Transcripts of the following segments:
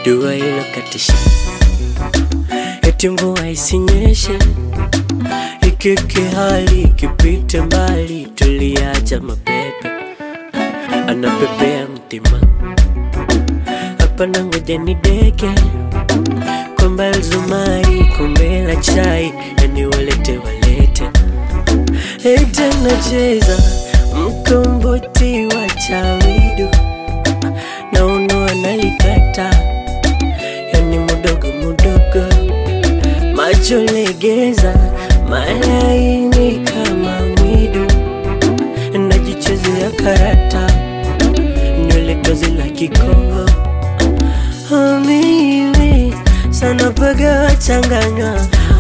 dua ilokatisha, eti mvua isinyeshe, ikike hali ikipite mbali, tuliacha mapepe anapepea mtima hapa na ngoja ni deke kwamba zumari kombe la chai yani walete walete ete nacheza mkomboti wa chawidu na uno analikata yani mudogo mudogo macho legeza malaini kama mwidu najichezea karata nywele tozi la kikongo Oh, mimi sana paga changanywa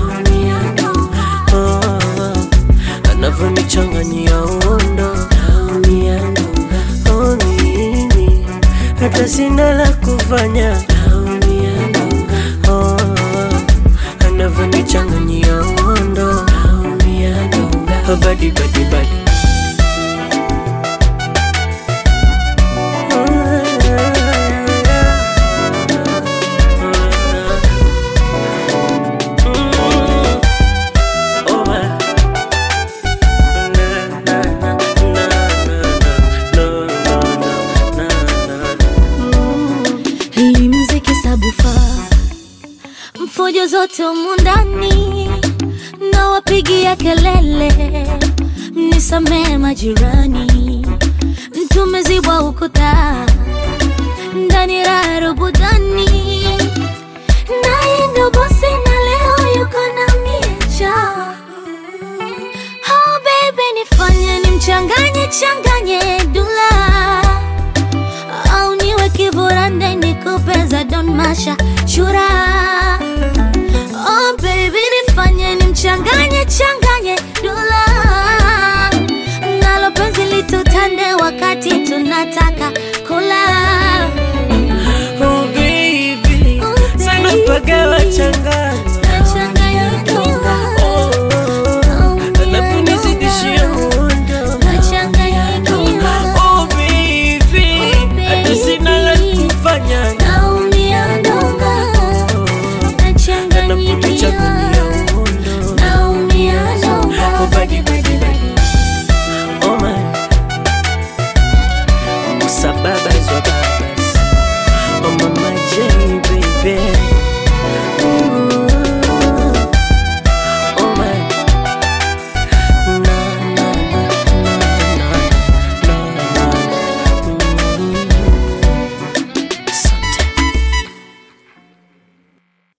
oh, anavyonichanganyia uondo oh, mimi hata sina la kufanya oh, anavyonichanganyia uondo oh, badi badi badi Hii mziki sabufa mfujo zote humu ndani na wapigia kelele, mnisamee majirani, tumezibwa ukuta ndani raha rubudani, naye ndo bosi na leo yuko na miecha. Oh baby, nifanye nimchanganye changanye dula au niwe kiburande nikupeza don masha shura oh baby nifanye nimchanganye